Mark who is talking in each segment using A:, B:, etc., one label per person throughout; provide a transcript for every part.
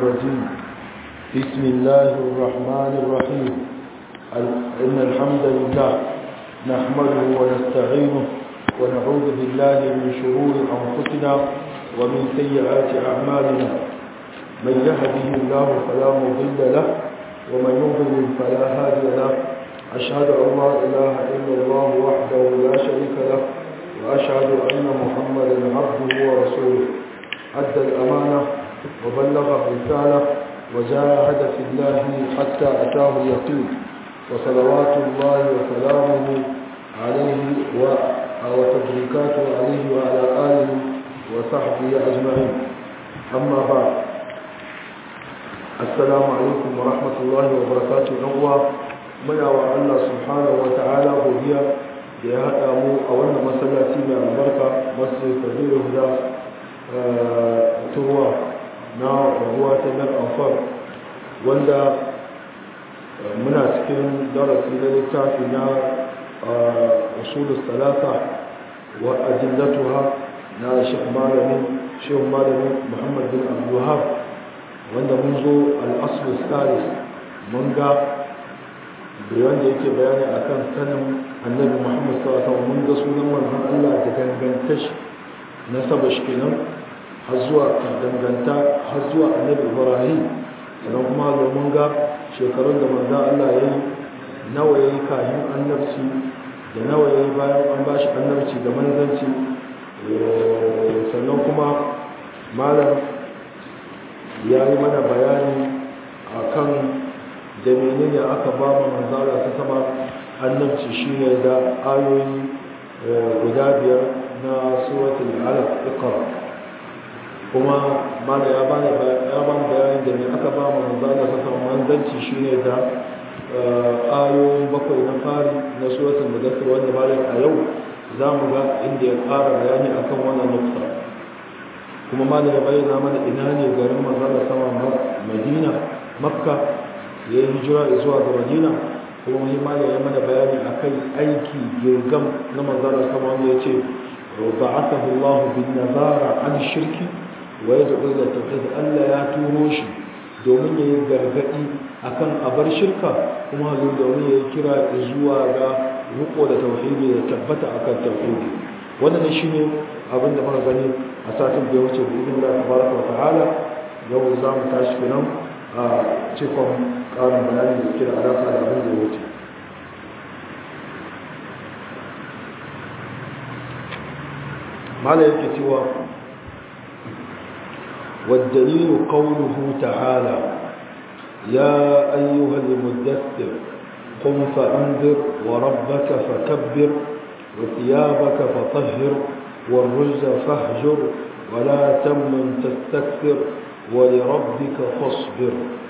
A: الرجيم بسم الله الرحمن الرحيم إن الحمد لله نحمده ونستعينه ونعوذ بالله من شرور أنفسنا ومن سيئات أعمالنا من يهده الله فلا مضل له ومن يضلل فلا هادي له أشهد أن لا إله إلا الله وحده لا شريك له وأشهد أن محمدا عبده ورسوله أدى الأمانة وبلغ الرسالة وجاهد في الله حتى أتاه اليقين وصلوات الله وسلامه عليه وتبريكاته عليه وعلى آله وصحبه أجمعين أما بعد السلام عليكم ورحمة الله وبركاته نوى muna wa Allah subhanahu wa ta'ala godiya da ya haɗa mu a wannan masallaci mai albarka masu kabiru da turwa na ruwa ta nan amfar wanda muna cikin darasi na littafi na usulus talata wa ajillatuha na shekh malamin shekh malamin muhammad bin abdullahab wanda mun zo al-aslu salis mun ga da wanda yake bayani akan sanin annabi Muhammad sallallahu alaihi wasallam mun ga sunan manzon Allah da danganta shi na saba shi kenan har zuwa danganta har zuwa annabi Ibrahim sannan kuma da mun ga shekarun da manzon Allah ya yi nawa yayi kafin annabci da nawa yayi bayan an bashi annabci da manzanci sannan kuma malam ya yi mana bayani akan da menene aka ba mu manzara ta sama annabci shine da ayoyi guda biyar na suratul alaq iqra kuma mana ya bani ya ban bayani da me aka ba mu manzara ta sama manzanci shine da ayoyin bakwai na fari na suratul mudaththir wanda malam a yau za mu ga inda ya ƙara bayani akan wannan nukta kuma malam ya bayyana mana ina ne garin manzara sama madina makka ya yi hijira zuwa ga madina kuma muhimmanci ya mana bayani a kai aiki girgam na manzara sama wanda ya ce ba a sahu Allah bin nazara an shirki wa ya zaɓi da tauhid Allah ya turo shi domin ya yi gargaɗi a kan abar shirka kuma hazo domin ya yi kira zuwa ga riko da tauhidi da tabbata a kan tauhidi wannan shi ne abin da muka gani a satin da ya wuce bi idin Allah tabaraka wa ta'ala yau za mu tashi kenan a cikon ƙarin bayani da suke da alaƙa da abin da ya wuce mala yake cewa والدليل قوله تعالى يا أيها المدثر قم فأنذر وربك فكبر وثيابك فطهر والرجز فاهجر ولا تمن تستكثر ولربك فاصبر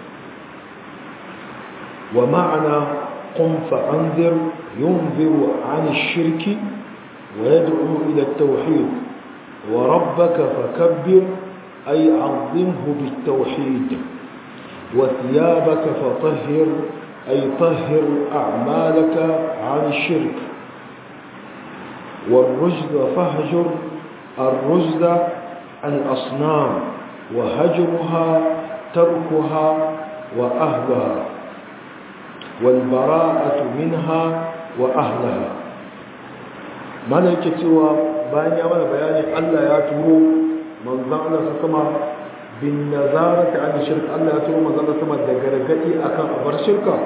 A: ومعنى قم فأنذر ينذر عن الشرك ويدعو إلى التوحيد وربك فكبر أي عظمه بالتوحيد وثيابك فطهر أي طهر أعمالك عن الشرك والرجز فاهجر الرجز الأصنام وهجرها تركها وأهلها والبراءة منها وأهلها ملكة bayan ya mana bayani Allah ya turo manzon Allah sa sama bin nazarati an shirk Allah ya turo manzon Allah sama da gargadi akan abar shirka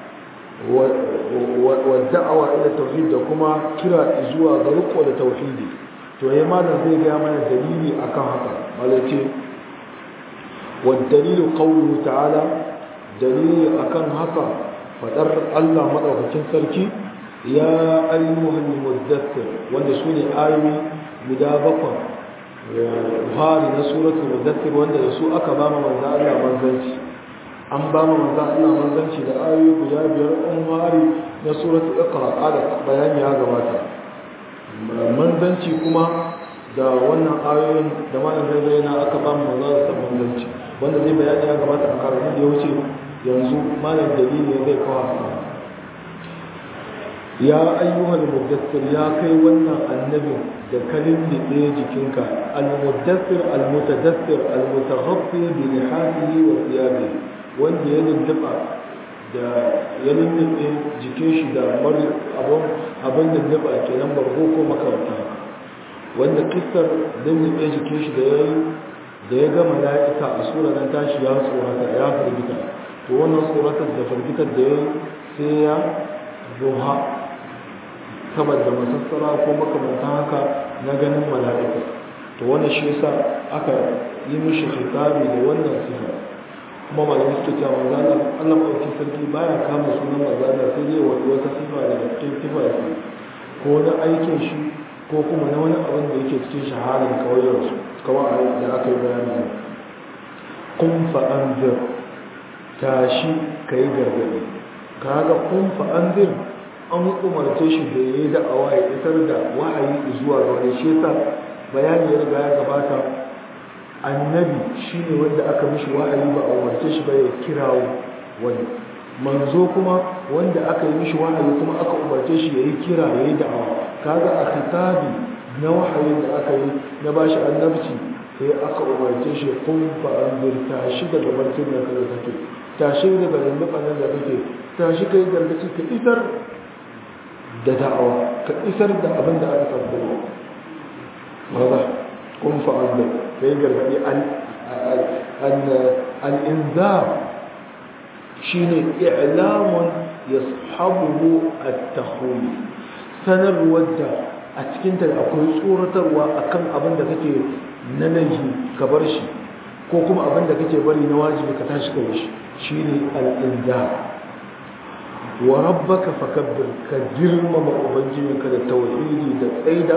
A: wa da'awa ila tauhid da kuma kira zuwa ga riko da tauhidi to yayi malam zai ga mana dalili akan haka malace wa dalilu qawluhu ta'ala dalili akan haka fadar Allah madaukakin sarki ya ayyuhal muddathir wanda sune ayoyi guda bakwai buhari na suratul muddathir wanda da su aka ba manzo Allah manzanci an ba manzo Allah manzanci da ayoyi guda biyar an buhari na suratul iqra da bayani ya gabata manzanci kuma da wannan ayoyin da malam zai bayyana aka ba manzo Allah manzanci wanda zai bayani ya gabata a karatun da ya wuce yanzu malam dalili zai kawo ya ayyuhal muddassir ya kai wannan annabin da kalin da ɗaya jikinka al-muddassir al-mutadassir al-mutaghaffi bi lihatihi wa thiyabi wanda ya lulluɓa da ya lulluɓe jikin shi da abin abin lulluɓa kenan bargo ko makaranta wanda kissar lulluɓe jikin shi da ya yi da ya ga mala'ika a sura nan tashi ya tsorata ya firgita to wannan tsoratar da firgitar da ya yi sai ya zuha saboda masassara ko makamanta haka na ganin mala'ika to wannan shi yasa aka yi mishi khitabi da wannan sifa kuma malamai suke cewa manzana Allah ɗauki sarki baya kama sunan manzana sai dai wata wata sifa da cikin sifa ko na aikin shi ko kuma na wani abin da yake cikin shaharar kawayensu kawai da aka yi bayani kun fa'anzir tashi ka yi gargaɗi kaga kun fa'anzir an umarce shi da ya yi da'awa ya isar da wahayi zuwa ga wani shi bayani ya riga ya gabata annabi shi ne wanda aka mishi wahayi ba a umarce shi ba ya kirawo wani manzo kuma wanda aka yi mishi wahayi kuma aka umarce shi ya yi kira ya yi da'awa kaga a khitabi na wahayin da aka yi na bashi annabci sai aka umarce shi kun fa'anzir tashi daga barcin da kada kake tashi daga lulluɓan da kake tashi kai gargaci ka isar da da'awa ka isar da abin da aka tabbatar maza kun fa'anzir kai gargaɗi al'inzar shi ne i'lamun ya sahabu a tahuni sanarwar da a cikinta da akwai tsoratarwa akan abin da kake na laifi ka bar shi ko kuma abin da kake bari na wajibi ka tashi ka shi shine al-inda wa rabbaka fakabbir ka girmama ubangijinka da tauhidi da tsaida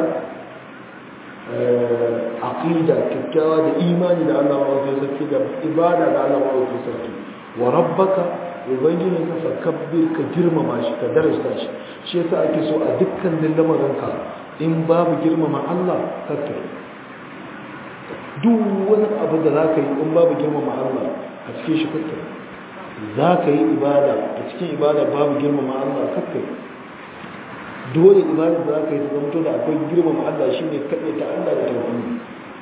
A: aqida kikkiawa da imani da Allah wa sarki da ibada da Allah wa sarki wa rabbaka ubangijin ka fakabbir ka girmama shi ka darasta shi shi yasa ake so a dukkan lamarinka in babu girmama Allah kakka duk wani abu da za ka yi in babu girmama Allah a cikin shi kakka za ka yi ibada a cikin ibada babu girmama Allah kakka dole ibada da za ka yi ta zamto da akwai girmama Allah shi ne kaɗai ta Allah da tauhidi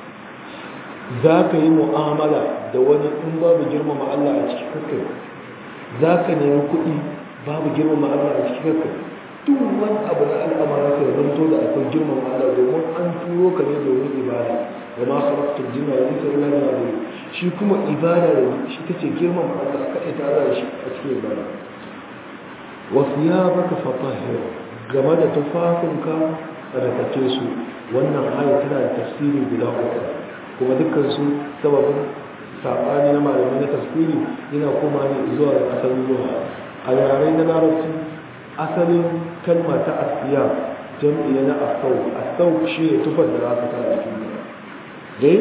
A: za ka yi mu'amala da wani in babu girmama Allah a cikin kakka za ka nemi kuɗi babu girmama Allah a cikin kakka duk wani abu na al'amara ka zanto da akwai girman Allah domin an turo ka ne domin ibada wa ma khalaqtul jinna wal insa illa liya'budun shi kuma ibada da shi tace girman Allah ka ita Allah shi a cikin ibada wa thiyabaka fatahhir game da tufafinka tsarkake su wannan aya tana da tafsiri guda uku kuma dukkan su sababin sabani na malamai na tafsiri yana koma ne zuwa ga asalin zuwa a yare na larabci asalin kalma ta asiya jam'i na asau asau shi ne tufar da za ka sa a cikin dai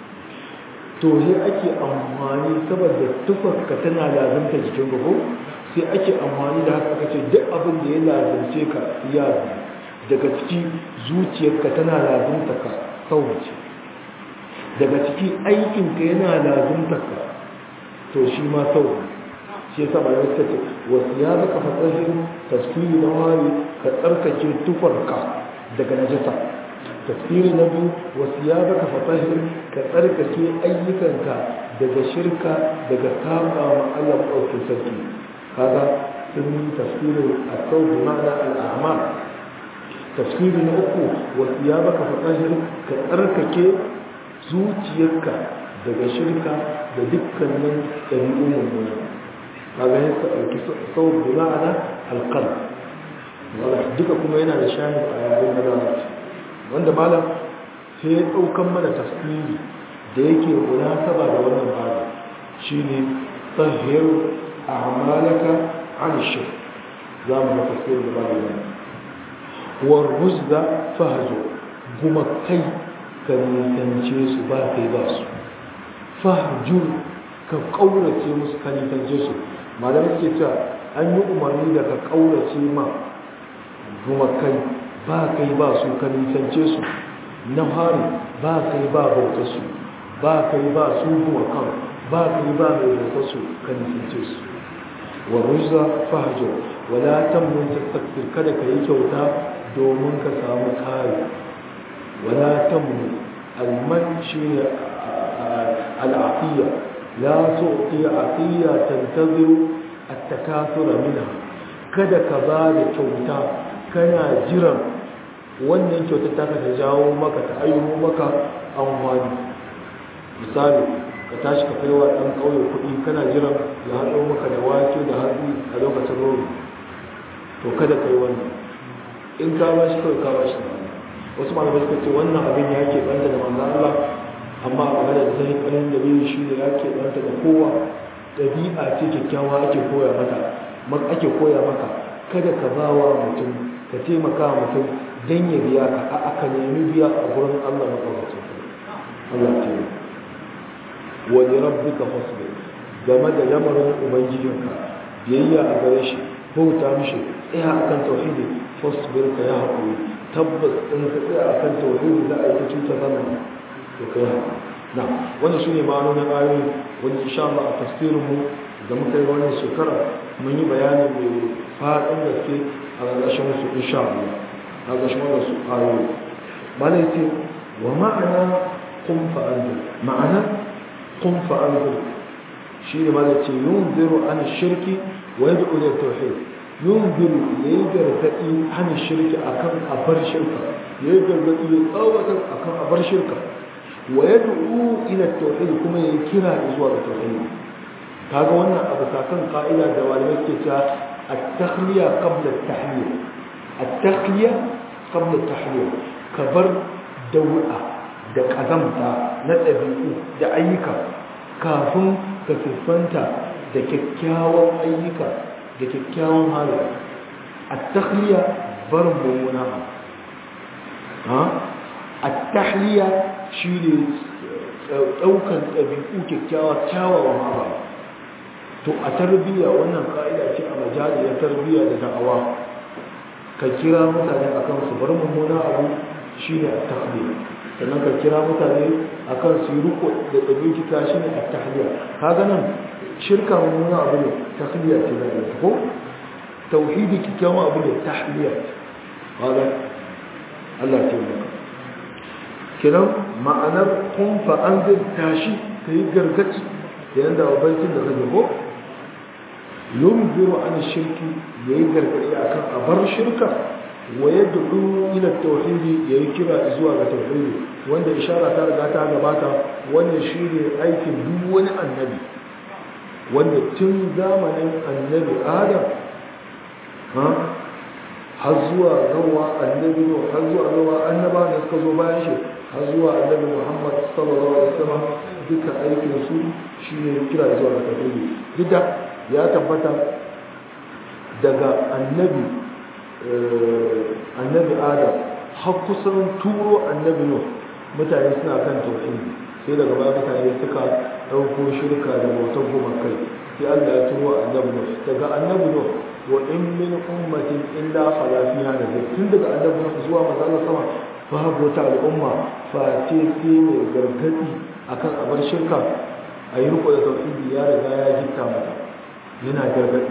A: to sai ake amfani saboda tufar ka tana lazimta jikin gabo sai ake amfani da haka kace duk abin da ya lazimce ka ya daga ciki zuciyarka tana lazimta ka sauwace daga ciki aikinka yana lazimta ka to shi ma sauwace shi yasa ba yau kace wasu ya baka fasahin tafsiri na wari ka tsarkake tufarka daga najasa tafsiri na biyu wasu ya baka fasahin ka tsarkake ayyukanka daga shirka daga saba ma Allah ɗaukin sarki kaga sun yi tafsirin a sau bi ma'ana al'amal tafsiri na uku wasu ya baka fasahin ka tsarkake zuciyarka daga shirka da dukkanin ɗabi'un mummuna kaga ya ɗauki sau bi ma'ana alƙal duka kuma yana da shahid a yaren na larabci wanda malam sai ya ɗaukan mana tafsiri da yake munasaba da wannan bada shine tahhir a'malaka an shirk za mu ga tafsiri da bada yana war ruzda fahjo kuma kai ka nisance su ba kai ba su fahjur ka kaurace musu ka nisance su malamai ke cewa an yi umarni da ka kaurace ma gumakai ba kai ba su ka nisance su na hari ba kai ba bauta su ba kai ba su gumakan ba kai ba mai bauta su ka nisance su wa ruzza fahjo wala tamnun tastakbir kada ka yi kyauta domin ka samu kare wala tamnun alman shine al'afiya la tu'ti afiya tantaziru at-takathura minha kada ka ba da kyauta kana jiran wannan kyautar ta ka jawo maka ta ayyuhu maka amfani misali ka tashi ka kai wa ɗan ƙauye kuɗi kana jiran ya haɗo maka da wake da hatsi a lokacin rogo to kada ka yi wannan in ka ba shi kawai ka ba shi da wasu malamai suka ce wannan abin ya ke ɓanta da manzan Allah amma a magana da zai ƙarin da biyu shi ne ya ke ɓanta da kowa ɗabi'a ce kyakkyawa ake koya mata ake koya maka kada ka ba wa mutum ka taimaka mutum don ya biya ka a aka nemi biya a gurin Allah matsawacin Allah ce wani rabbika fasbir game da lamarin ubangijinka biyayya a gare shi bauta mishi tsaya akan tauhidi fasbir ka ya haƙuri tabbas in ka tsaya akan tauhidi za a yi ta cuta zama to ka yi haƙuri na wannan shi ne ma'anonin ayoyi wani insha Allah a tafsirin mu da muka yi wannan shekara mun yi bayani mai faɗin gaske a ƙarƙashin su insha Allah a ƙarƙashin wannan su ayoyi mana yace wa ma'ana kun fa'anzir ma'ana kun fa'anzir shi ne mana ce yunziru an shirki wa yad'u ila tauhid yunziru yayi gargadi an shirki akan abar shirka yayi gargadi ya tsawatar akan abar shirka wa yad'u ila tauhid kuma yayi kira zuwa ga tauhid kaga wannan abu sakan ka'ida da malamai ke cewa at-takhliya qabla at-tahliya at-takhliya qabla at-tahliya kabar dau'a da kazamta na ɗabi'u da ayyuka kafin ka siffanta da kyakkyawan ayyuka da kyakkyawan halaye at-takhliya bar mummuna ha at-tahliya shine daukan ɗabi'u kyakkyawa kyawawan halaye to a tarbiyya wannan ka'ida ce a majaliyar tarbiyya da da'awa ka kira mutane akan su bar mummuna abu shine at-tahliya sannan ka kira mutane akan su yi riko da ɗabi'uka shine at-tahliya kaga nan shirka mummuna abu ne tahliya ce da ko tauhidi kikkiawa abu ne tahliya kaga Allah ce maka kiran ma'anar kun fa anzir tashi kai gargaci da yanda abincin da kake ko yunziru an shirki yayi gargadi akan abar shirka wa yad'u ila tauhidi yayi kira zuwa ga tauhidi wanda ishara ta riga ta gabata wannan shine aikin duk wani annabi wanda tun zamanin annabi Adam ha har zuwa gawa annabi no har zuwa gawa annaba da suka zo bayan shi har zuwa annabi Muhammad sallallahu alaihi wasallam duka aikin su shine kira zuwa ga tauhidi duk da ya tabbata daga annabi annabi adam har kusan turo annabi no mutane suna kan tauhidi sai daga baya mutane suka ɗauko shirka da bautar goma kai sai Allah ya turo annabi no daga annabi no wa in min ummatin illa khala fiha nabi tun daga annabi no zuwa manzo sama babu wata al'umma face sai mai gargadi akan abar shirka a yi riko da tauhidi ya riga ya jitta mata yana gargadi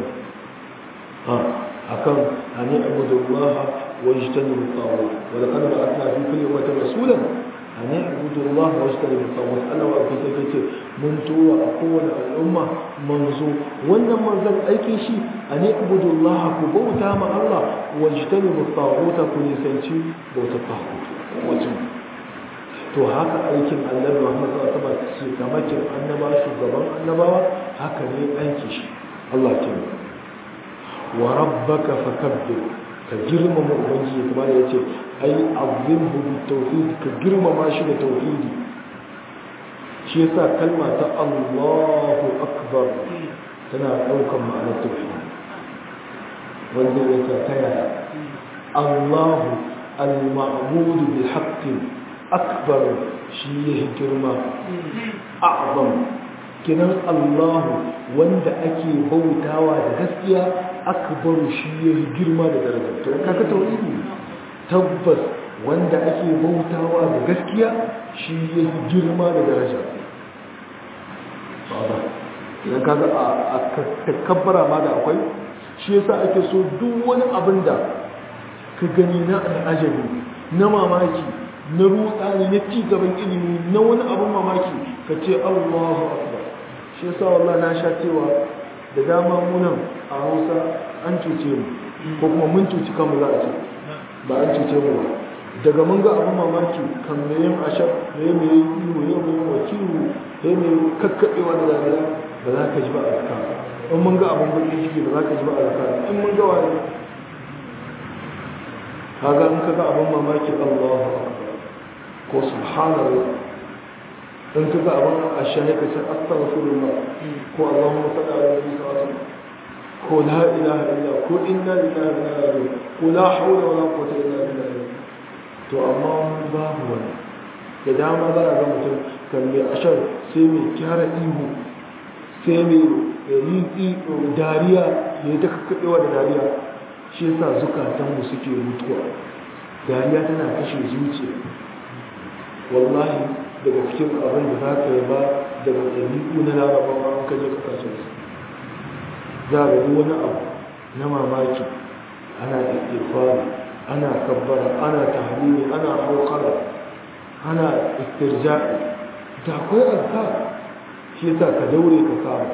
A: akan an yi abudu Allah wa yajtanibu at-taghut wa laqad ba'athna fi kulli ummatin rasulan an yi abudu Allah wa yajtanibu at-taghut Allah wa kai sai ce mun tura a kowane al'umma manzo wannan manzon aikin shi an yi abudu Allah ku bauta ma Allah wa yajtanibu at-taghut ku nisanci bautar taghut wajen to haka aikin annabi Muhammad sallallahu alaihi wasallam shi kamakin annaba shugaban annabawa haka ne aiki shi Allah ya tabbata wa rabbaka fakabbir ka girmama ubangiji kuma da yace ai azimhu bi tauhid ka girmama shi da tauhidi shi yasa kalma ta Allahu akbar tana daukan ma'anar tauhid wanda yake taya Allahu al-ma'bud bil haqq akbar shi yake girma a'zam kinan Allahu wanda ake bautawa da gaskiya akbaru shi yayi girma da daraja to kaga tauhidi tabbas wanda ake bautawa da gaskiya shi yayi girma da daraja baba idan kaga a takabbara ma da akwai shi yasa ake so duk wani abin da ka gani na al'ajabi na mamaki na rutsani na ci gaban ilimi na wani abin mamaki ka ce Allahu akbar shi yasa wallahi na sha cewa da dama munan a Hausa an cuce mu ko kuma mun cuci kanmu za a ce ba an cuce mu ba daga mun ga abin mamaki kan me yin ashar me me yi ihu ya me wakilu ya me kakkaɓewa da dariya ba za ka ji ba a zaka in mun ga abin bakin ciki ba za ka ji ba a zaka in mun ga wani kaga in ka ga abin mamaki Allahu akbar ko subhanallah in ka ga abin ashar ka ce astaghfirullah ko Allahumma salli ala nabi sallallahu alaihi wasallam ko la ilaha illa ko inna lillahi wa inna ilaihi raji'un ko la hawla wala quwwata illa billah to amma babu wani da dama za a ga mutum kan mai ashar sai mai kyara ihu sai mai yi dariya ya yi ta kakkaɓewa da dariya shi yasa zukatanmu suke mutuwa dariya tana kashe zuciya wallahi daga cikin abin da za ka yi ba daga ɗabi'u na larabawa an kaje kasashen su za a ga wani abu na mamaki ana ƙirƙirfari ana kabbara ana tahlili ana hawqara ana istirja'i da akwai azkar shi yasa ka daure ka saba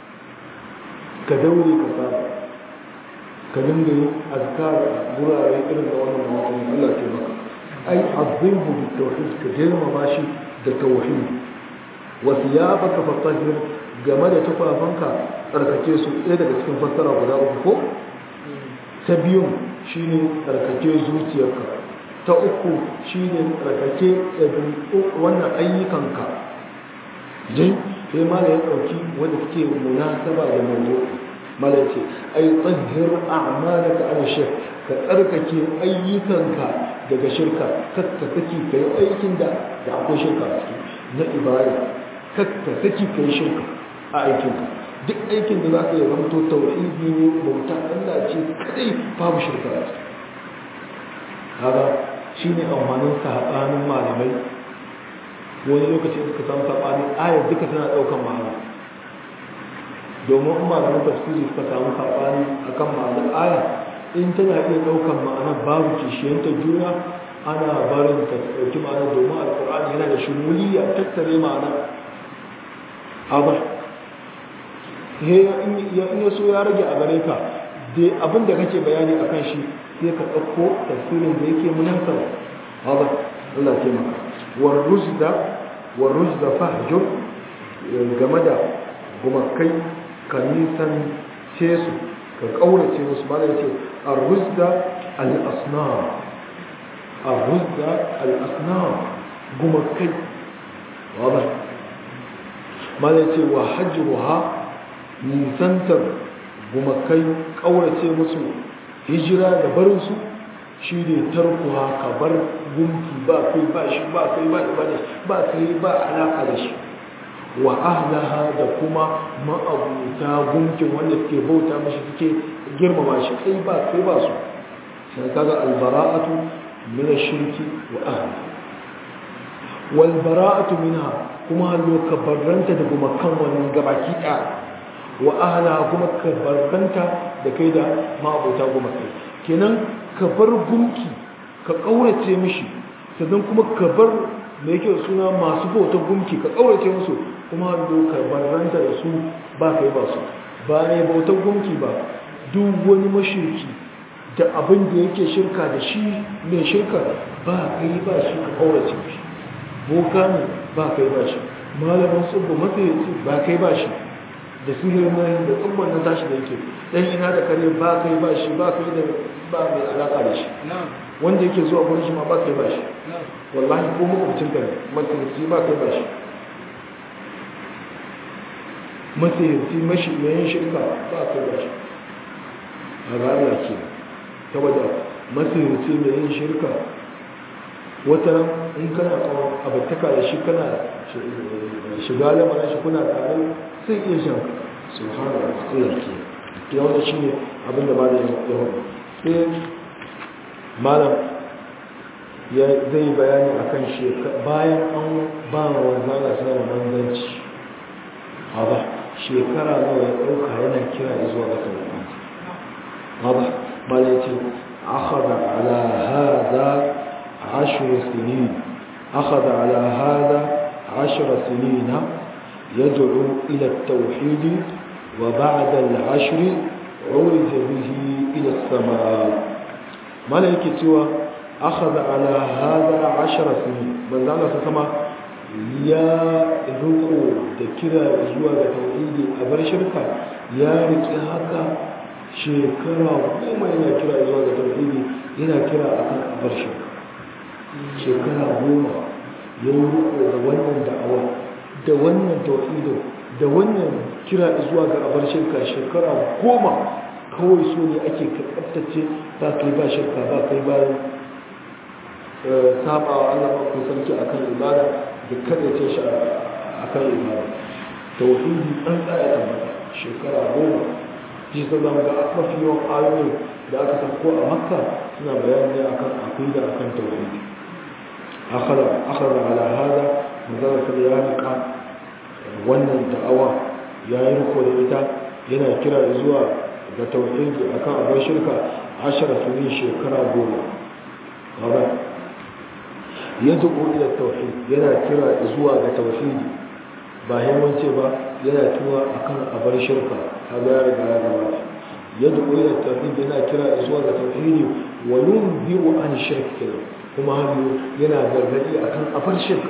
A: ka daure ka saba ka dinga yin azkar a gurare irin da wannan mawaqin Allah ke maka ai azimu bi tauhid ka girmama shi da tauhid wa thiyabaka fatahhir game da tufafanka tsarkake su ɗaya daga cikin fassara guda uku ko ta biyun shi ne tsarkake zuciyarka ta uku shi ne tsarkake wannan ayyukanka jin sai mala ya ɗauki wanda suke munasaba da mazo mala ce ai tsahir a'malaka an shirk ka tsarkake ayyukanka daga shirka kakka saki ka yi aikin da da akwai shirka a ciki na ibada kakka saki ka yi shirka a aikinka duk aikin da za ka yi zamto tauhidi ne bauta Allah ce kadai babu shirka a ciki kaga shine amfanin sabanin malamai wani lokaci suka samu sabani ayar duka tana daukan ma'ana domin in malaman tafsiri suka samu sabani akan ma'anar aya in tana iya daukan ma'ana babu kishiyanta juna ana barin ta dauki ma'ana domin alkur'ani yana da shumuliya tattare ma'ana haba in ya so ya rage a gare ka dai abin da kake bayani a kan shi sai ka ɗauko tafsirin da yake munasaba haba Allah ce maka warruzda warruzda fahjur game da gumakai ka nisan ce su ka ƙaurace musu ba da ce arruzda al-asnam arruzda al-asnam gumakai haba ma da ce wa hajjuha nisantar gumakai ƙaurace musu hijira da barinsu shi ne tarkuwa ka bar gunki ba kai ba shi ba kai ba ibada ba kai ba alaka da shi wa ahlaha da kuma ma'abuta gunkin wanda suke bauta mashi suke girmama shi kai ba kai ba su sai kaga albara'atu min ash-shirki wa ahliha wal bara'atu minha kuma hallo ka barranta da gumakan wannan gabaki ɗaya wa ahla kuma ka barbanta da kai da ma'abota goma kai kenan ka bar gunki ka kaurace mishi sannan kuma ka bar da yake suna masu bautar gunki ka kaurace musu kuma do ka barbanta da su ba kai ba su ba ne bautar gunki ba duk wani mashirki da abin da yake shirka da shi mai shirka ba kai ba shi ka kaurace mishi boka ne ba kai ba shi malamin tsubba matsayaci ba kai ba shi da sihirin nan da tsumman na tashi da yake dan ina da kare ba kai ba shi ba kai da ba mai alaka da shi wanda yake zuwa gurin shi ma ba kai ba shi wallahi ko makwabcin ka matsayarci ba kai ba shi matsayarci mashi mai yin shirka ba kai ba shi a ga Allah ke saboda matsayarci mai yin shirka wata in kana kawo abattaka da shi kana shiga lamarin shi kuna tare sai iya shan subhanahu wa ta'ala ke ya wanda shine abin da malam ya hudu sai malam ya zai bayani akan shi bayan an ba wa wanzana sama manzanci a ba shekara nawa ya ɗauka yana kira zuwa ga tauhidi واضح ما يأتي أخذ على هذا عشر سنين أخذ على هذا عشر سنين يدعو إلى التوحيد وبعد العشر عرج به إلى السماء ملائكة سوى أخذ على هذا عشر سنين من ذلك سما يا ركو ذكرى زوى التوحيد أبر شركة يا ركي هكا شكرا وما ينا كرا زوى التوحيد ينا كرا أكن أبر شركة شكرا وما يورو da wannan da'awa da wannan tauhidin da wannan kira zuwa ga abar shirka shekara goma kawai so ne ake karɓattace ba kai ba shirka ba kai bayan saba wa Allah ba ku sarki akan ibada da kadace shi akan ibada tauhidi an tsaya tabbata shekara goma shi ta zama ga mafi yawan ayoyi da aka san ko a makka suna bayani akan aqida akan tauhidi akhara akhara ala hada mazalaka ya rika wannan da'awa ya yi riko da ita yana kira zuwa ga tauhidi akan abin shirka ashara sunin shekara goma ba ya dubu ila tauhid yana kira zuwa ga tauhidi ba yawanci ba yana tuwa akan abar shirka kaga ya riga ya gabata ya dubu ila tauhid yana kira zuwa ga tauhidi wa yunziru an shirk kuma hannu yana gargadi akan abar shirka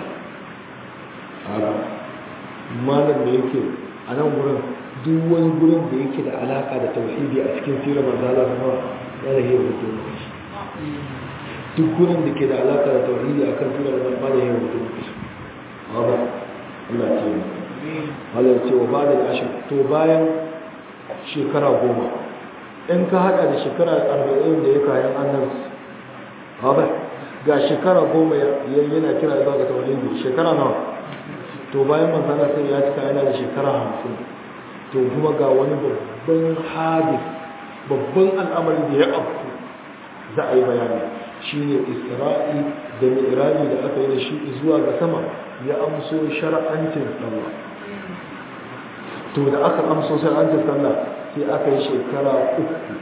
A: malam da yake a nan gurin duk wani gurin da yake da alaka da tauhidi a cikin sirar manzala kuma yana yi rubutu duk gurin da ke da alaka da tauhidi a kan sirar manzala ya rubutu wadda Allah ce ne Allah ce wa ba da ashir to bayan shekara goma in ka hada da shekara arba'in da ya kayan annabci wadda ga shekara goma yana kira zuwa ga tauhidi shekara nawa to bayan manzana sai ya cika yana da shekara hamsin to kuma ga wani babban hadis babban al'amari da ya afku za a yi bayani shi ne isra'i da mi'iraji da aka yi da shi zuwa ga sama ya amso shara'ancin sallah to da aka amso shara'ancin sallah sai aka yi shekara uku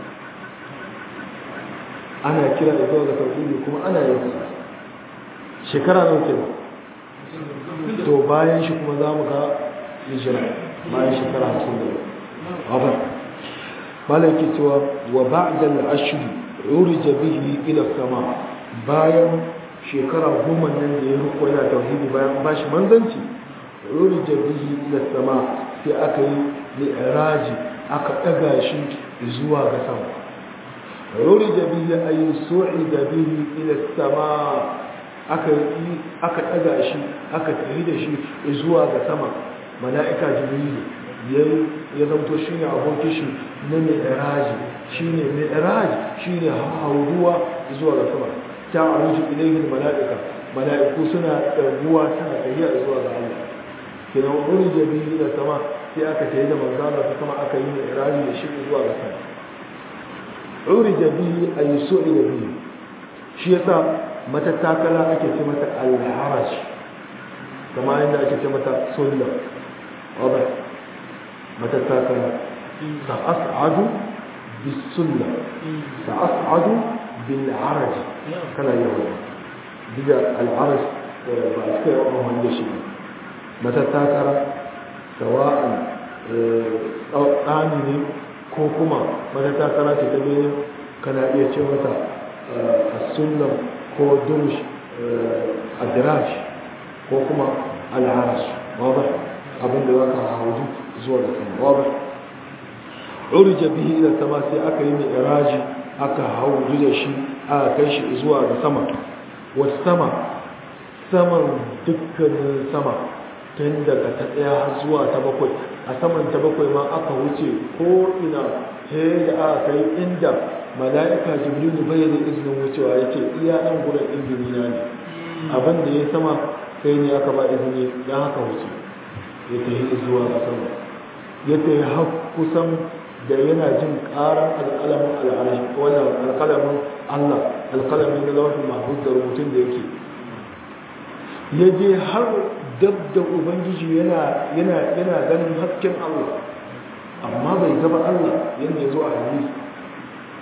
A: ana kira da zuwa ga tauhidi kuma ana yin shekara nawa kenan to bayan shi kuma za mu ga hijira bayan shekara hamsin da abar malaki cewa wa ba'da al-ashr urija bihi ila sama bayan shekara goma nan da ya riko yana tauhidi bayan ba shi manzanci urija bihi ila sama sai aka yi mi'raji aka daga shi zuwa ga sama urija bihi ay su'ida bihi ila sama aka yi aka ɗaga shi aka tafi da shi zuwa ga sama mala'ika jibrilu ya zamto shi ne abokin shi na mi'raji shi ne mi'raji shi ne hauruwa zuwa ga sama ta aruji ilayhin mala'ika mala'iku suna ɗaguwa suna tafiya zuwa ga Allah kina wani jabi da sama sai aka tafi da manzana ta sama aka yi mi'raji da shi zuwa ga sama uri jabi a yi so'i da biyu shi yasa matattakala ake ce mata alharaj kama yadda ake ce mata sulla wadda matattakala sa'as'adu bisulla sa'as'adu bil'araj kana yi wani diga al'araj ba a suka yi wa wanda shi matattakala sawa'an tsani ne ko kuma matattakala ce ta benin kana iya ce mata sunna ko durush adiraj ko kuma al'arash wadda abinda za ka hauju zuwa da sama wadda urja bihi ila sama sai aka yi mai iraji aka hauju da shi aka kai shi zuwa ga sama wata sama saman dukkanin sama tun daga ta ɗaya har zuwa ta bakwai a saman ta bakwai ma aka wuce ko ina sai da aka kai inda mala'ika jibrilu bai da izinin wucewa ya ce iya ɗan gudan izini na ne abin da ya sama sai ne aka ba izini don haka wuce ya ta yi zuwa ga sama ya ta yi har kusan da yana jin ƙarar alƙalamin al'arashi wannan alƙalamin allah alƙalamin na lawafin mahmud da rubutun da yake ya je har dab da ubangiji yana ganin hasken allah amma bai gaba allah yadda ya zo a hadisi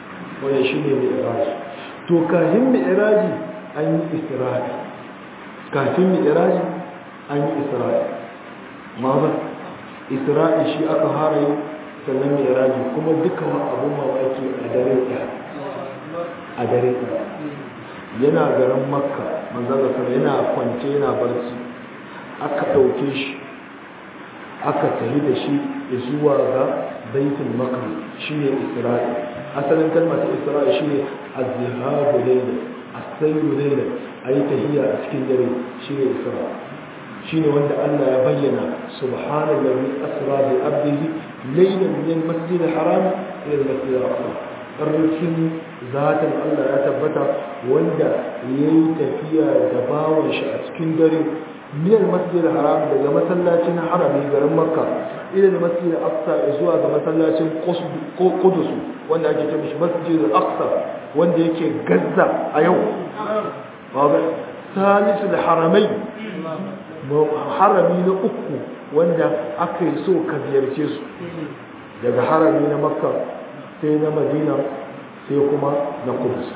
A: wanda shi ne mi'iraji to kafin mi'iraji an yi isra'i kafin mi'iraji an yi isra'i ma'azar isra'i shi aka hara yi sannan mi'iraji kuma duka wa abun mamaki a dare ɗaya a dare ɗaya yana garin makka manzara sana yana kwance yana barci aka ɗauke shi aka tafi da shi zuwa ga baitul maqdis shine isra'i asalin kalmar ta isra'i shine az-zihabu layla as-sayru layla ayi tahiyya a cikin dare shine isra'i shine wanda Allah ya bayyana subhanallazi asra bi abdihi laylan min al-masjid al-haram ila al-masjid al-aqsa ƙarfin zatin Allah ya tabbata wanda ya yi tafiya da bawon shi a cikin dare minal masjid haram daga masallacin harami garin makka ila masjid aqsa zuwa ga masallacin qudus wanda ake cewa shi masjid aqsa wanda yake gazza a yau wabe salisu da haramai harami na uku wanda aka yi so ka ziyarce su daga harami na makka sai na madina sai kuma na kudus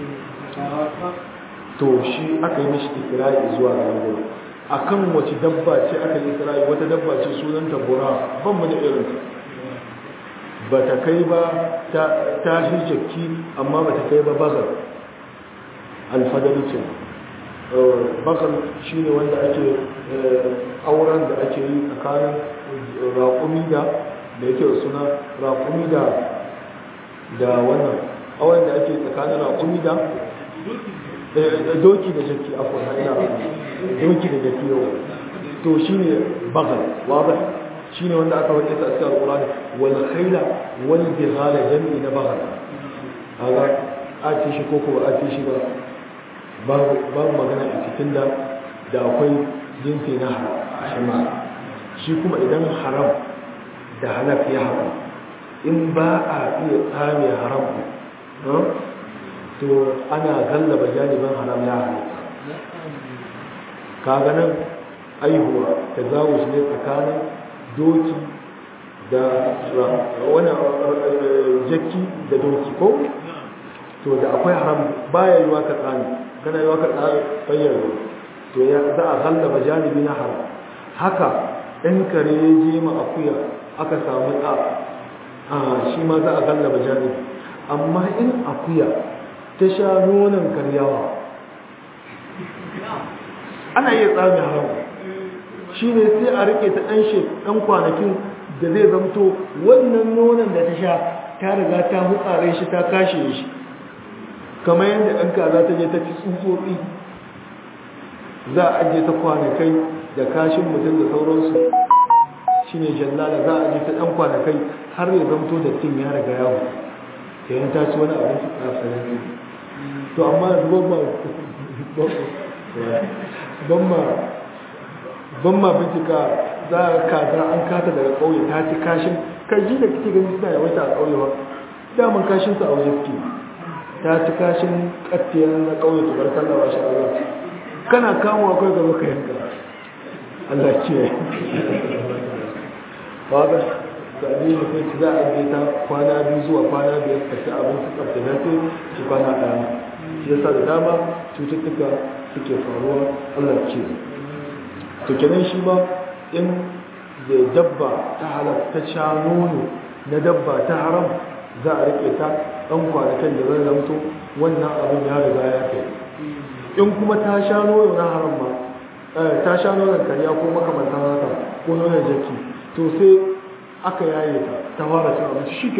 A: to shi aka yi mishi ikirari zuwa ga gudu a kan wace dabba ce aka yi ikirari wata dabba ce sunanta bura ban mu da irin ba ta kai ba ta hijjaki amma ba ta kai ba bazar alfadari ce bazar shi ne wanda ake auren da ake yi tsakanin raƙumi da da yake suna raƙumi da da wannan awon da ake tsakanin raƙumi da doki da jaki a kuma ina doki da jaki yau to shi ne bagal wabar shi ne wanda aka wajen sa cikin alƙulani wani haila wani bihala jami'i na bagal a ga a ce shi koko ba a ce shi ba babu magana a cikin da da akwai jinsi na haram shi kuma idan haram da halak ya haram in ba a iya tsame haram to ana gallaba janibin haram ya halitta kaga nan aihuwa ta zawo shi ne tsakanin doki da wani jaki da doki ko to da akwai haram baya yiwa ka tsami kana yiwa ka tsami bayyana to ya za a gallaba janibi na haram haka in kare ya je ma akuya aka samu ɗa shi ma za a gallaba janibi amma in akuya ta sha nonon karyawa ana iya tsami haram shi ne sai a rike ta ɗan ɗan kwanakin da zai zamto wannan nonon da ta sha ta riga ta hutsare shi ta kashe shi kamar yadda ɗan kaza ta je ta ci tsutsotsi za a ajiye ta kwanakai da kashin mutum da sauransu shi ne jallala za a ajiye ta ɗan kwanakai har ya zamto da tin ya riga yawo ta yin ta ci wani abinci a sarari to amma ban ma bincika za a kaza an kata daga ƙauye ta ci kashin kaji da kake gani suna yawaita a ƙauye ba daman kashin su a waje suke ta ci kashin ƙattiyar na ƙauye su barkar da washe Allah kana kamuwa kai gaba ka yanka Allah ce ba ga sabi ne kai za a je ta kwana biyu zuwa kwana biyar ka ci abinci tsaftace ci kwana ɗaya shi yasa da dama cututtuka suke faruwa Allah ce to kenan shi ba in da dabba ta halatta ta sha nono na dabba ta haram za a rike ta ɗan kwanakan da zai zamto wannan abin ya riga ya kai in kuma ta sha nono na haram ma ta sha nonon karya ko makamantan haka ko nonon jaki to sai aka yaye ta ta fara cin abinci shi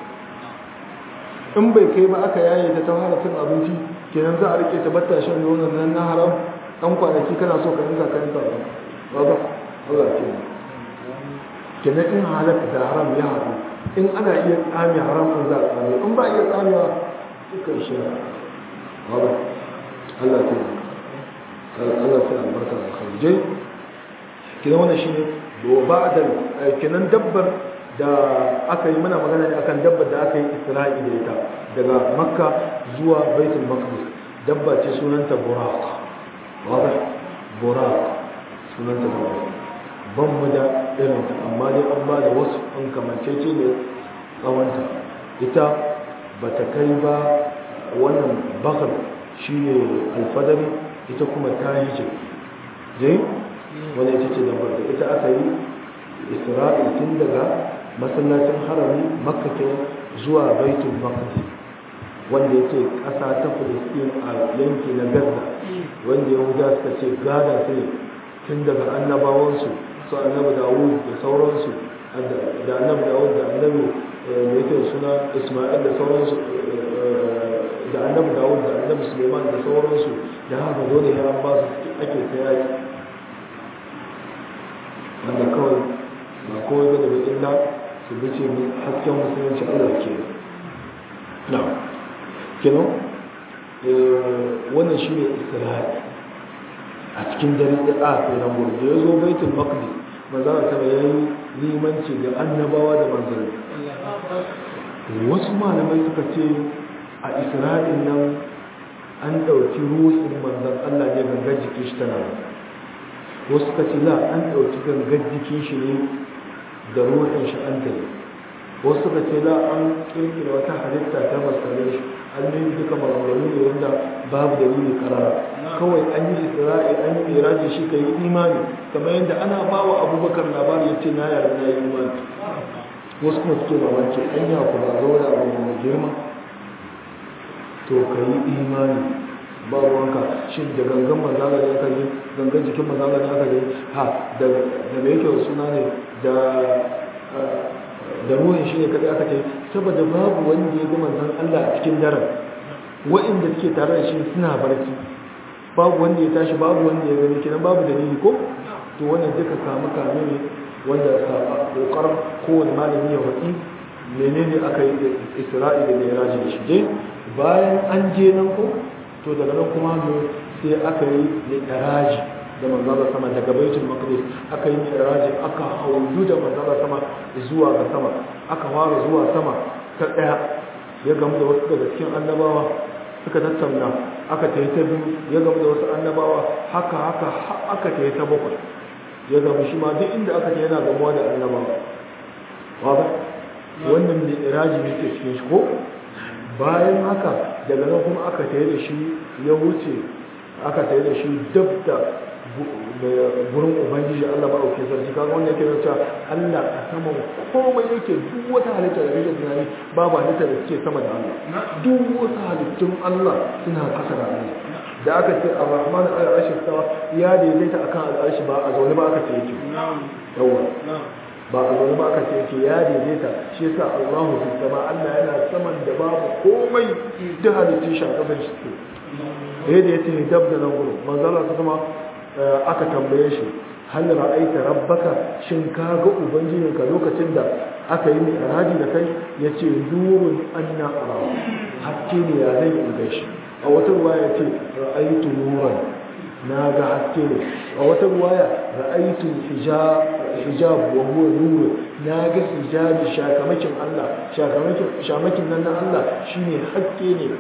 A: in bai kai ba aka yaye ta ta fara cin abinci kenan za a rike ta batta shan nonon nan na haram ɗan kwanaki kana so ka rinka ka rinka ba ba Allah ce kenan in halatta da haram ya haɗu in ana iya tsami haram in za a tsami in ba iya tsamewa suka shi ba ba Allah ce Allah ce albarka da kharijai kenan wannan shine ba da kenan dabbar da aka yi mana magana ne akan dabbar da aka yi isra'i da ita daga makka zuwa baitul maqdis dabba ce sunanta buraq wada buraq sunanta buraq ban mu da irin ta amma dai an ba da wasu an kamancece ne tsawonta ita ba ta kai ba wannan bakar shi ne alfadari ita kuma ta yi ce jai wani ita ce lambar da ita aka yi isra'il tun daga masallacin harami makka zuwa baitul maqdis wanda yake ƙasa ta filistin a yanki na gaza wanda yahuda suka ce gada sai tun daga annabawansu su annabi dawud da sauransu da annabi dawud da annabi da yake suna isma'il da sauransu da annabi dawud da annabi suleiman da sauransu da haka dole ya an ba su ake ta yaki wanda kawai ba kawai ba da illa su bice hasken musulunci allah ke na kenan wannan shi ne isra'i a cikin dare da a tseren gudu da ya zo baitul maqdis maza a tara ya yi limanci da annabawa da manzanni wasu malamai suka ce a isra'il nan an ɗauki ruhin manzan allah ne gangar jikin shi tana wasu suka ce la an ɗauki gangar jikin shi ne da ruhin shi an tare wasu suka ce la an kirkira wata halitta ta masarai shi an yi duka maganganu ne wanda babu dalili karara kawai an yi isra'i an yi iraji shi ka yi imani kamar yadda ana ba wa abubakar labari ya ce na yarda na yi imani wasu kuma suke mamaki an yi ku ba zo da abu mai girma to ka yi imani ba ruwanka shi da gangan manzala da aka yi gangan jikin manzala da aka yi ha da da yake suna ne da da ruhin shi ne kadai aka ce saboda babu wanda ya ga manzon Allah a cikin daren wa'inda suke tare da shi suna barci babu wanda ya tashi babu wanda ya gani kenan babu dalili ko to wannan duka samu kame ne wanda kokarin kowane malami ya waki menene aka yi da isra'i da miraji da shi je bayan an je nan ko to daga nan kuma sai aka yi mi'raji da manzala sama daga baitul maqdis aka yi mi'raji aka haudu da manzala sama zuwa ga sama aka fara zuwa sama ta daya ya gamu da wasu daga cikin annabawa suka tattauna aka tayi ta biyu ya gamu da wasu annabawa haka haka aka tayi ta bakwai ya gamu shi ma duk inda aka tayi yana gamuwa da annabawa waba wannan mi'raji ne ke cikin shi ko bayan haka daga nan kuma aka tayi da shi ya wuce aka tayi da shi dab da gurin ubangiji Allah ba auke sarki kaga wanda yake nuna Allah a saman komai yake duk wata halitta da kake tunani babu halitta da suke sama da Allah duk wata halittun Allah suna kasa da Allah da aka ce ar-rahman al-arshi tawa ya daidaita akan al-arshi ba a zaune ba aka ce yake yawa ba a zaune ba aka ce yake ya daidaita shi yasa Allahu fi sama Allah yana saman da babu komai duk halittun shi a kasan shi ke da yace dab da nan gurin manzo Allah ta sama aka tambaye shi hal ra'aita rabbaka shin ka ga ubangijinka lokacin da aka yi mi'raji da kai yace nurun anna ara hakke ne ya zai ga shi a wata ruwaya yace ra'aitu nuran na ga hakke ne a wata ruwaya ra'aitu hijab hijab wa huwa nur na ga hijabi shakamakin Allah shakamakin shamakin nan na Allah shine hakke ne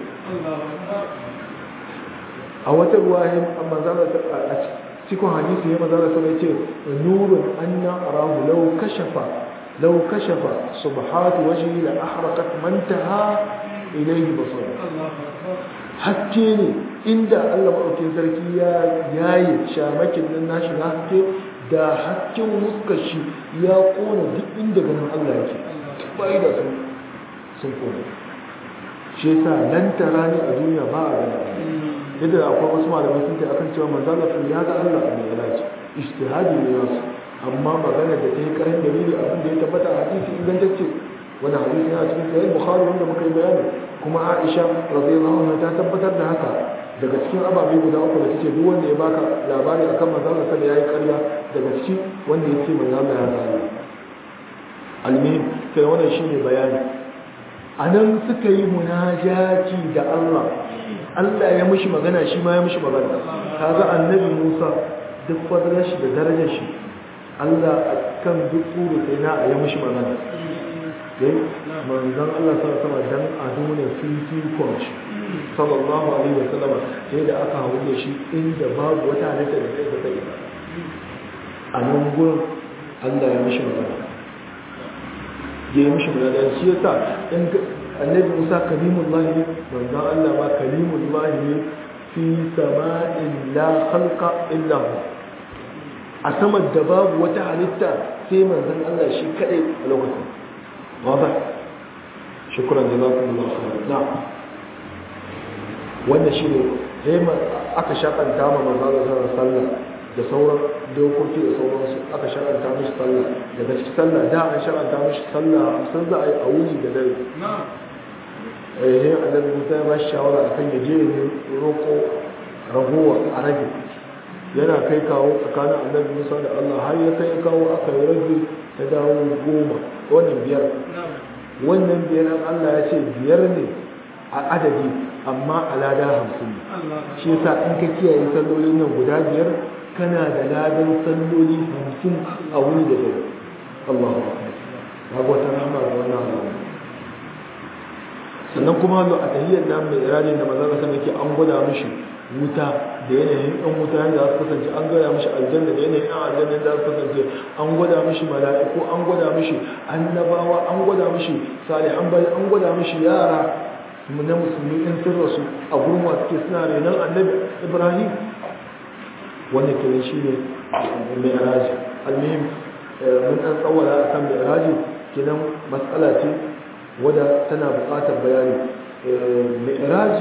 A: a wata ruwaya amma zalla a cikin hadisi ya mazara sama ce nurun anna arahu law kashafa law kashafa subhatu wajhi la ahraqat man taha ilayhi basar hakke ne inda Allah madaukakin sarki ya yayi shamakin nan nashi na hakke da hakkin muskar shi ya kona duk inda ganin Allah yake bai da sun sun kona shi yasa nan tarani a duniya ba a ganin yadda akwai wasu malamai sun ce akan cewa manzo Allah ya ga Allah a mai ilaji ijtihadi ne wasu amma magana da ta yi karin dalili abin da ya tabbata a hadisi ingantacce wani hadisi yana cikin sahih bukhari wanda muka yi bayani kuma Aisha radiyallahu anha ta tabbatar da haka daga cikin ababe guda uku da take duk wanda ya baka labari akan manzo Allah sai yayi ƙarya daga ciki wanda ya ce manzo Allah ya ga Allah almuhim sai wannan shine bayani anan suka yi munajati da Allah Allah ya mishi magana shi ma ya mishi magana kaga annabi Musa duk fadlar shi da darajar shi Allah kan duk tsoro sai na ya mishi magana dai manzon Allah sallallahu alaihi wasallam dan a nuna fifikon shi sallallahu alaihi wasallam sai da aka hawo da shi inda babu wata halitta da zai zai a nan gurin Allah ya mishi magana ya yi mishi mulada shi yasa in annabi Musa kalimullahi ne manzon Allah ma kalimullahi ne fi sama'in la khalqa illa hu a saman da babu wata halitta sai manzon Allah shi kadai a lokacin waba shukran jazakumullahu khairan na'am wannan shine sai aka shakanta ma manzon Allah sallallahu da sauran dokoki da sauransu aka shar'anta mishi sallah daga cikin sallah da an shar'anta mishi sallah sun za a yi a wuni da dare eh annabi Musa ya ba shi shawara akan ya je ne roko ragowa a rage yana kai kawo tsakanin annabi Musa da Allah har ya kai kawo aka yi rage ta dawo goma wannan biyar wannan biyar Allah ya ce biyar ne a adadi amma a lada hamsin shi yasa in ka kiyaye sallolin nan guda biyar kana da ladan salloli hamsin a wuni da dare Allahu akbar ga wata rahama ga wannan Allah sannan kuma lo a tahiyyar nan mai irajin da manzon sallallahu alaihi an gwada mishi wuta da yanayin ɗan wuta yadda za su kasance an gwada mishi aljanna da yanayin ɗan aljanna da za su kasance an gwada mishi mala'iku an gwada mishi annabawa an gwada mishi salihan bai an gwada mishi yara na musulmi in sun rasu a gurin wasu ke suna renon annabi ibrahim wanda ke shi ne mai iraji almihim mun ɗan tsawara a kan mai iraji kenan matsala ce wadda tana buƙatar bayani mai iraji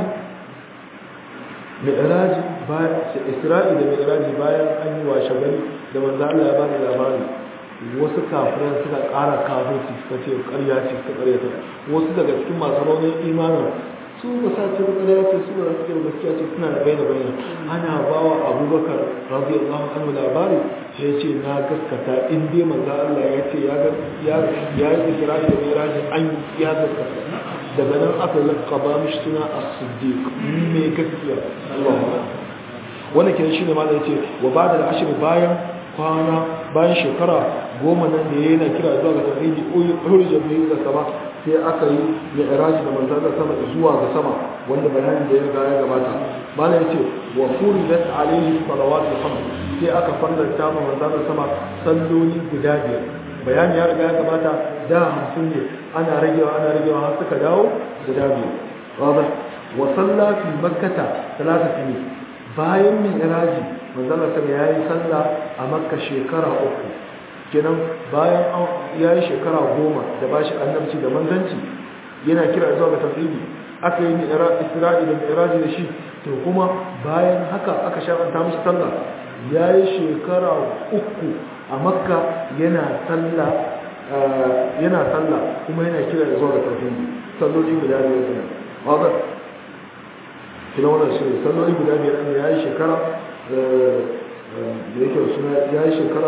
A: mi'raji isra'i da mi'raji bayan an yi wa shagari da manzo Allah ya ba da labari wasu kafiran suka ƙara kafirci suka ce ƙarya ce suka ƙarya ta wasu daga cikin masu raunin imanin su ba sa ce ƙarya ce su ba suke gaskiya ce suna da bayyana bayyana ana ba wa abubakar radiyallahu anhu labari sai ce na gaskata in dai manzo Allah ya ce ya ya ya yi isra'i da mi'raji an ya gaskata daga nan aka lakaba mishi suna as-siddiq me gaskiya Allah wanda ke shi ne malai ce wa bada da ashir bayan kwana bayan shekara goma nan da yana kira zuwa ga tauhidi urja bihi da sama sai aka yi mi'raj da manzon da sama zuwa ga sama wanda bayanin da ya ga ya gabata malai ce wa furidat alayhi salawatu khams sai aka farlanta ma manzon da sama salloli guda biyar bayani ya riga ya gabata da hamsin ne ana ragewa ana ragewa har suka dawo guda biyu wadda wa salla fi makkata talata sini bayan min iraji manzala sama ya yi salla a makka shekara uku kenan bayan ya yi shekara goma da ba shi annabci da manzanci yana kira zuwa ga tafsiri aka yi isra'i da iraji da shi to kuma bayan haka aka sha'anta mishi sallah ya yi shekara uku a makka yana sallah yana sallah kuma yana kira da zuwa ga tauhidi salloli guda biyar ne wanda kina wannan shi salloli guda biyar ne yayi shekara da yake suna yayi shekara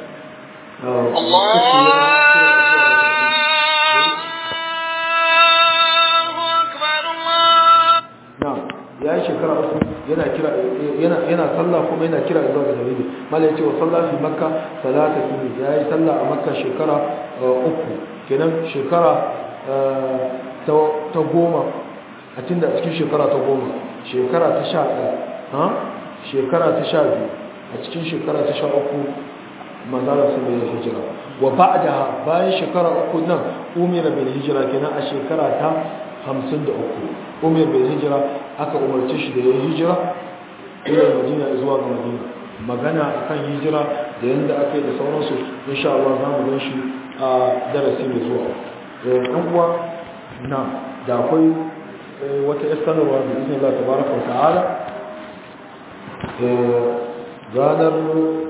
A: ya yi shekara uku yana kira yana yana sallah kuma yana kira zuwa ga tauhidi malai ce wa sallah fi makka salata sunni ya yi sallah a makka shekara uku kenan shekara ta goma a tunda cikin shekara ta goma shekara ta sha ɗaya ha shekara ta sha biyu a cikin shekara ta sha uku manzara su mai hijira wa ba'da bayan shekara uku nan umira bil hijira kenan a shekara ta hamsin da uku umar bai hijira aka umarci shi da ya hijira ila madina zuwa ga madina magana akan hijira da yadda aka yi da sauransu insha Allah za mu gan shi a darasi mai zuwa ɗan uwa na da akwai wata iskanarwa da izinin Allah tabaraka wa ta'ala ranar